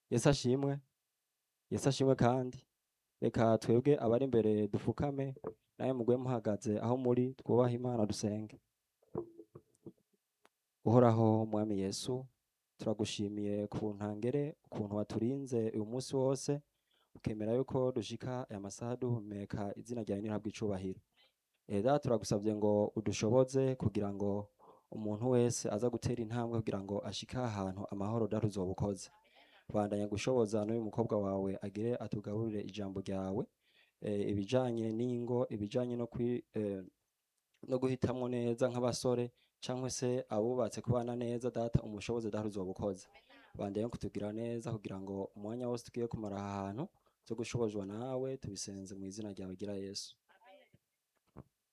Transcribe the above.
yesu ashimwe yesu ashimwe kandi reka twebwe abari imbere dupfukame nawe mugwe muhagaze aho muri twubahe imana dusenge uhoraho mwami yesu turagushimiye ku ntangere ukuntu waturinze uyu munsi wose ukemera yuko dushika aya masaha duhumeka izina ryawe nirihabwa icubahiro Eda turagusabye ngo udushoboze kugira ngo umuntu wese aza gutera intambwe kugira ngo ashike ahantu amahoro daruzoba ukoze bandanya gushoboza n'uyu mukobwa wawe agire atugaburire ijambo ryawe eh, ibijanye n'ingo ibijanye no kwi eh, no guhitamwo neza nk'abasore cyangwa se abubatse kubana neza data umushoboze data uzoba ukoze bandanya kutugira neza kugira ngo umwanya wose tugiye kumara aha hantu zo gushobozwa nawe tubisenze mu izina ryawe gira yesu